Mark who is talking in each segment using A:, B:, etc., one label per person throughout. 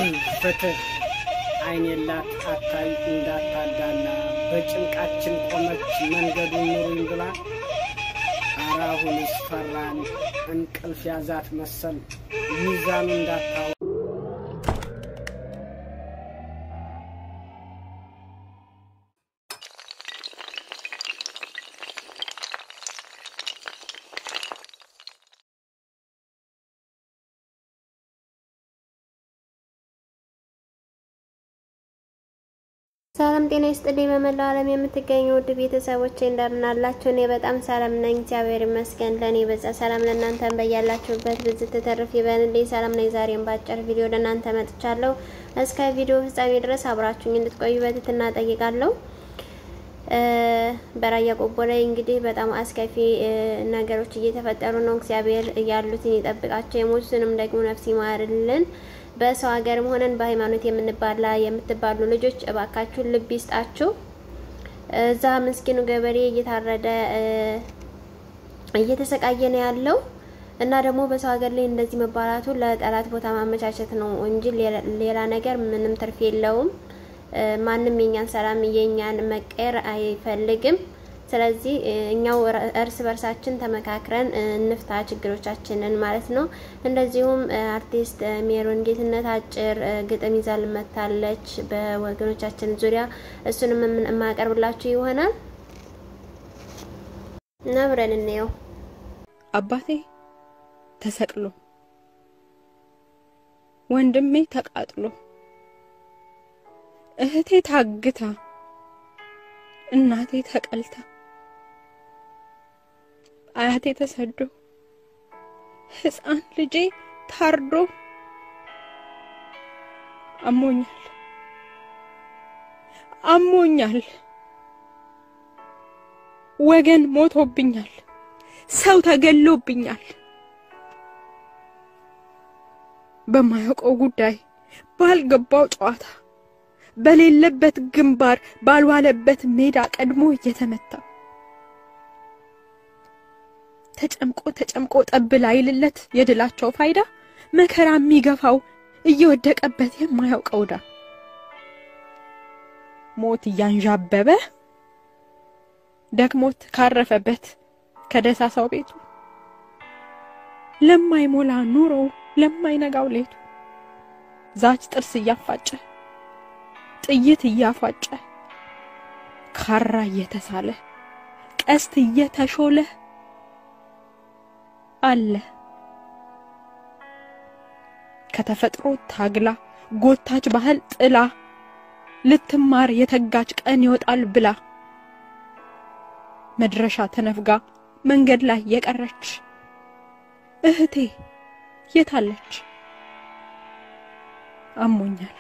A: ፍትህ ፍትህ አይን የላት አታይ እንዳታዳላ በጭንቃችን ቆመች መንገዱን ኑሩኝ ብላ አራሁንስ ፈራን እንቅልፍ ያዛት መሰል ሚዛኑ እንዳታው
B: ሰላም ጤና ይስጥልኝ። በመላው ዓለም የምትገኙ ውድ ቤተሰቦቼ እንደምን አላችሁ? እኔ በጣም ሰላም ነኝ፣ እግዚአብሔር ይመስገን። ለእኔ በዛ ሰላም ለእናንተም በያላችሁበት ብዝት ተተርፍ ይበልልኝ። ሰላም ነኝ። ዛሬም በአጭር ቪዲዮ ወደ እናንተ መጥቻለሁ። እስከ ቪዲዮ ፍጻሜ ድረስ አብራችሁኝ እንድትቆዩ በትህትና እጠይቃለሁ። በራያ ቆቦ ላይ እንግዲህ በጣም አስከፊ ነገሮች እየተፈጠሩ ነው። እግዚአብሔር ያሉትን ይጠብቃቸው፣ የሞቱትንም ደግሞ ነፍስ ይማርልን። በሰው ሀገርም ሆነን በሃይማኖት የምንባላ የምትባሉ ልጆች እባካችሁን ልብ ይስጣችሁ። እዛ ምስኪኑ ገበሬ እየታረደ እየተሰቃየ ነው ያለው እና ደግሞ በሰው ሀገር ላይ እንደዚህ መባላቱ ለጠላት ቦታ ማመቻቸት ነው እንጂ ሌላ ነገር ምንም ትርፍ የለውም። ማንም የኛን ሰላም የኛን መቀየር አይፈልግም። ስለዚህ እኛው እርስ በርሳችን ተመካክረን እንፍታ ችግሮቻችንን ማለት ነው። እንደዚሁም አርቲስት ሜሮን ጌትነት አጭር ግጥም ይዛ ልመታለች በወገኖቻችን ዙሪያ እሱንም የማቀርብላችሁ ይሆናል እና አብረን እንየው።
C: አባቴ ተሰቅሎ ወንድሜ ተቃጥሎ እህቴ ታግታ እናቴ ተቀልታ አያቴ ተሰዶ ሕፃን ልጄ ታርዶ አሞኛል አሞኛል። ወገን ሞቶብኛል። ሰው ተገሎብኛል። በማያውቀው ጉዳይ ባልገባው ጨዋታ በሌለበት ግንባር ባልዋለበት ሜዳ ቀድሞ እየተመታ ተጨምቆ ተጨምቆ ጠብ ላይልለት የድላቸው ፋይዳ መከራ የሚገፋው እየወደቀበት የማያውቀው ዳ ሞት እያንዣበበ ደክሞት ካረፈበት ከደሳሳው ቤቱ ለማይሞላ ኑሮ ለማይነጋው ሌቱ ዛች ጥርስ እያፋጨ ጥይት እያፏጨ ካራ እየተሳለ ቀስት እየተሾለ አለ ከተፈጥሮ ታግላ ጎታች ባህል ጥላ ልትማር የተጋች ቀን ይወጣል ብላ መድረሻ ተነፍጋ መንገድ ላይ የቀረች እህቴ የታለች? አሞኛል።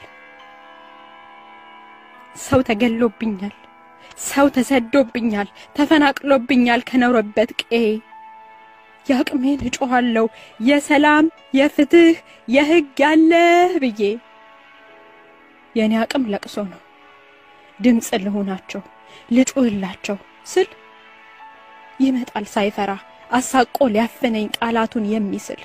C: ሰው ተገሎብኛል። ሰው ተሰዶብኛል። ተፈናቅሎብኛል ከኖረበት ቀዬ የአቅሜን እጮኋለሁ የሰላም የፍትህ የሕግ ያለህ ብዬ የእኔ አቅም ለቅሶ ነው። ድምፅ ልሆናቸው ልጩህላቸው ስል ይመጣል ሳይፈራ አሳቆ ሊያፍነኝ ቃላቱን የሚስል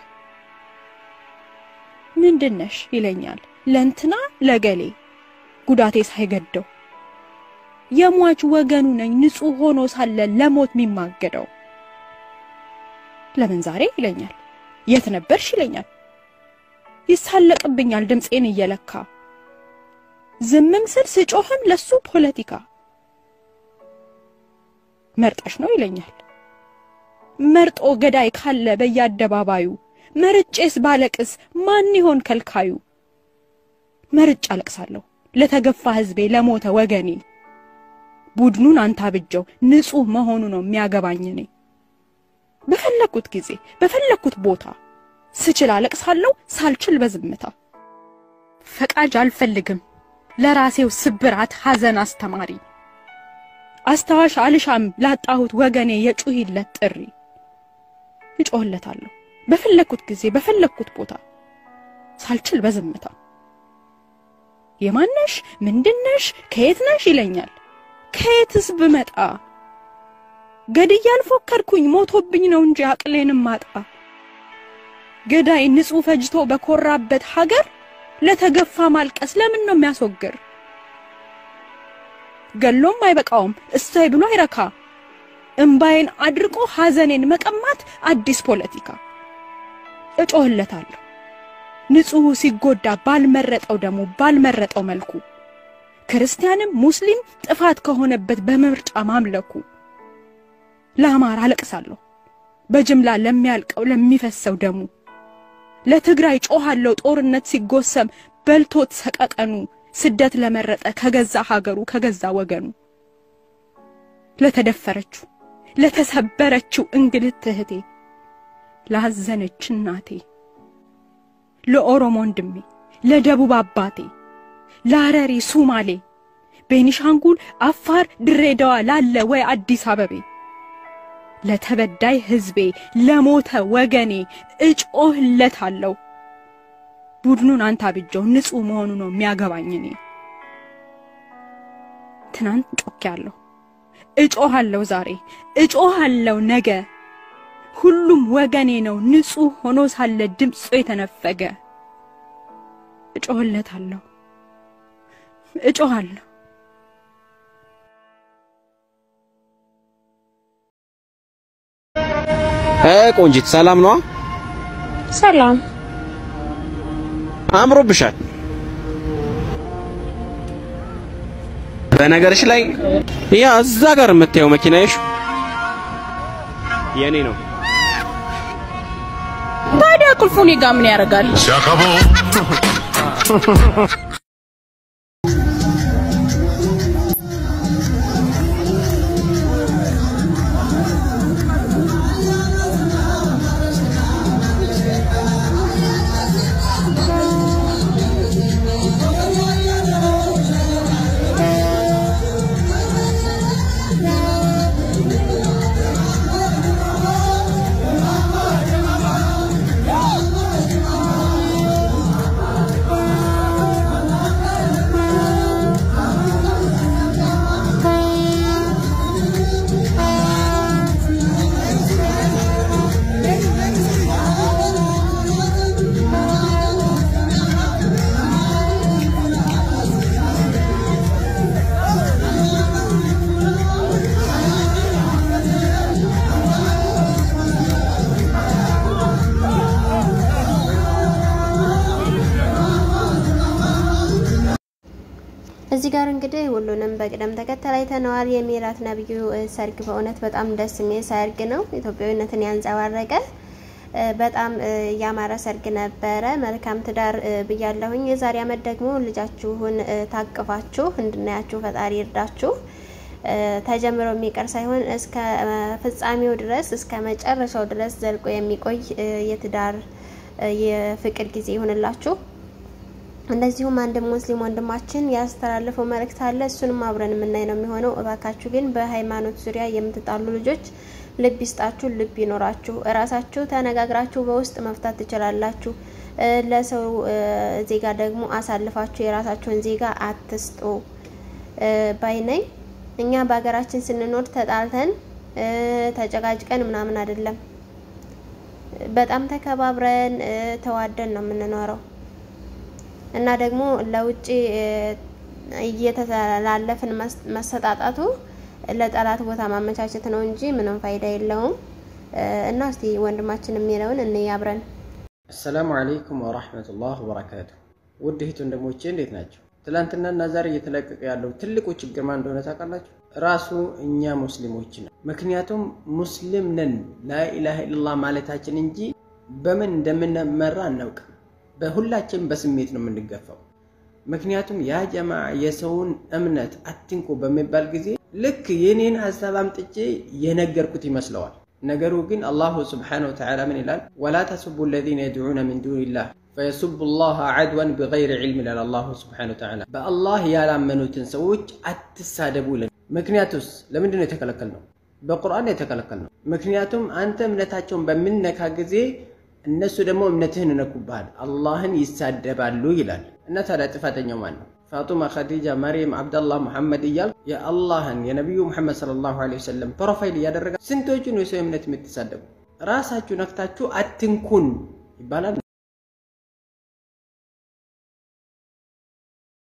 C: ምንድነሽ ይለኛል ለእንትና ለገሌ ጉዳቴ ሳይገደው የሟች ወገኑ ነኝ ንጹሕ ሆኖ ሳለ ለሞት የሚማገደው ለምን ዛሬ ይለኛል የት ነበርሽ ይለኛል ይሳለቅብኛል ድምፄን እየለካ ዝምም ስል ስጮህም ለሱ ፖለቲካ መርጠሽ ነው ይለኛል መርጦ ገዳይ ካለ በየአደባባዩ መርጬስ ባለቅስ ማን ይሆን ከልካዩ? መርጬ አለቅሳለሁ ለተገፋ ሕዝቤ ለሞተ ወገኔ። ቡድኑን አንታ ብጀው ንጹሕ መሆኑ ነው የሚያገባኝ እኔ። በፈለኩት ጊዜ በፈለኩት ቦታ ስችል አለቅሳለሁ፣ ሳልችል በዝምታ። ፈቃጅ አልፈልግም ለራሴው ስብራት ሐዘን አስተማሪ። አስታዋሽ አልሻም ላጣሁት ወገኔ የጩሂለት ጥሪ። እጮህለታለሁ በፈለኩት ጊዜ በፈለኩት ቦታ ሳልችል በዝምታ። የማነሽ ምንድነሽ ከየት ነሽ ይለኛል። ከየትስ ብመጣ ገድዬ አልፎከርኩኝ ሞቶብኝ ነው እንጂ አቅሌንም ማጣ። ገዳይ ንጹሕ ፈጅቶ በኮራበት ሀገር ለተገፋ ማልቀስ ለምን ነው የሚያስወግር? ገሎም አይበቃውም እሰይ ብሎ አይረካ። እምባዬን አድርቆ ሐዘኔን መቀማት አዲስ ፖለቲካ። እጮህለታለሁ ንጹሕ ሲጎዳ ባልመረጠው ደሙ ባልመረጠው መልኩ ክርስቲያንም ሙስሊም ጥፋት ከሆነበት በምርጫ ማምለኩ ለአማራ አለቅሳለሁ በጅምላ ለሚያልቀው ለሚፈሰው ደሙ ለትግራይ ጮኻለሁ ጦርነት ሲጎሰም በልቶት ሰቀቀኑ ስደት ለመረጠ ከገዛ ሀገሩ ከገዛ ወገኑ ለተደፈረችው ለተሰበረችው እንግልት እህቴ ላዘነች እናቴ ለኦሮሞ ወንድሜ ለደቡብ አባቴ ለሐረሪ ሱማሌ ቤኒሻንጉል አፋር ድሬዳዋ ላለ ወይ አዲስ አበቤ ለተበዳይ ሕዝቤ ለሞተ ወገኔ እጮህለታለሁ። ቡድኑን አንተ አብጀው ንጹሕ መሆኑ ነው የሚያገባኝ እኔ ትናንት ጮኬያለሁ፣ እጮሃለሁ ዛሬ እጮሃለሁ ነገ ሁሉም ወገኔ ነው ንጹሕ ሆኖ ሳለ ድምፁ የተነፈገ እጮህለታለሁ እጮሃለሁ።
D: ቆንጂት ሰላም ነዋ?
E: ሰላም
D: አምሮብሻል። በነገርሽ ላይ ያ እዛ ጋር የምታየው መኪናሽ የኔ ነው።
E: ታዲያ ቁልፉ እኔ ጋ ምን ያደርጋል?
B: እዚህ ጋር እንግዲህ ሁሉንም በቅደም ተከተል አይተነዋል። የሚራት ነብዩ ሰርግ በእውነት በጣም ደስ የሚል ሰርግ ነው። ኢትዮጵያዊነትን ያንጸባረቀ በጣም ያማረ ሰርግ ነበረ። መልካም ትዳር ብያለሁኝ። የዛሬ ዓመት ደግሞ ልጃችሁን ታቅፋችሁ እንድናያችሁ ፈጣሪ ይርዳችሁ። ተጀምሮ የሚቀር ሳይሆን እስከ ፍጻሜው ድረስ እስከ መጨረሻው ድረስ ዘልቆ የሚቆይ የትዳር የፍቅር ጊዜ ይሁንላችሁ። እንደዚሁም አንድ ሙስሊም ወንድማችን ያስተላለፈው መልእክት አለ። እሱንም አብረን የምናይ ነው የሚሆነው። እባካችሁ ግን በሃይማኖት ዙሪያ የምትጣሉ ልጆች ልብ ይስጣችሁ፣ ልብ ይኖራችሁ። እራሳችሁ ተነጋግራችሁ በውስጥ መፍታት ትችላላችሁ። ለሰው ዜጋ ደግሞ አሳልፋችሁ የራሳችሁን ዜጋ አትስጡ ባይነኝ። እኛ በሀገራችን ስንኖር ተጣልተን ተጨቃጭቀን ምናምን አይደለም። በጣም ተከባብረን ተዋደን ነው የምንኖረው እና ደግሞ ለውጭ እየተላለፍን መሰጣጣቱ ለጠላት ቦታ ማመቻቸት ነው እንጂ ምንም ፋይዳ የለውም። እና እስቲ ወንድማችን የሚለውን እንይ አብረን።
F: አሰላሙ አለይኩም ወራህመቱላህ ወበረካቱ። ውድ እህት ወንድሞቼ እንዴት ናቸው? ትላንትናና ዛሬ እየተለቀቀ ያለው ትልቁ ችግር ማን እንደሆነ ታውቃላችሁ? ራሱ እኛ ሙስሊሞች ነው። ምክንያቱም ሙስሊም ነን ላኢላሃ ኢለላህ ማለታችን እንጂ በምን እንደምንመራ አናውቅም። በሁላችን በስሜት ነው የምንገፋው። ምክንያቱም ያ ጀማ የሰውን እምነት አትንኩ በሚባል ጊዜ ልክ የኔን ሀሳብ አምጥቼ የነገርኩት ይመስለዋል። ነገሩ ግን አላሁ ስብሓነሁ ወተዓላ ምን ይላል? ወላ ተስቡ ለዚነ የድዑነ ሚን ዱኒላህ ፈየሱቡ ላህ ዐድወን ቢገይሪ ዒልም ይላል አላሁ ስብሓነሁ ወተዓላ። በአላህ ያላመኑትን ሰዎች አትሳደቡ ይላል። ምክንያቱስ ለምንድን ነው የተከለከልነው? በቁርአን ነው የተከለከልነው። ምክንያቱም አንተ እምነታቸውን በምነካ ጊዜ እነሱ ደግሞ እምነትህን እነኩብሃል፣ አላህን ይሳደባሉ ይላል። እና ታዲያ ጥፋተኛው ማን ነው? ፋጡማ፣ ኸዲጃ፣ መርየም፣ አብደላህ፣ ሙሐመድ እያል የአላህን የነቢዩ ሙሐመድ ሰለላሁ ዐለይሂ ወሰለም ፕሮፋይል እያደረገ ስንቶቹን የሰው እምነት የምትሳደቡ ራሳችሁ ነክታችሁ አትንኩን ይባላል።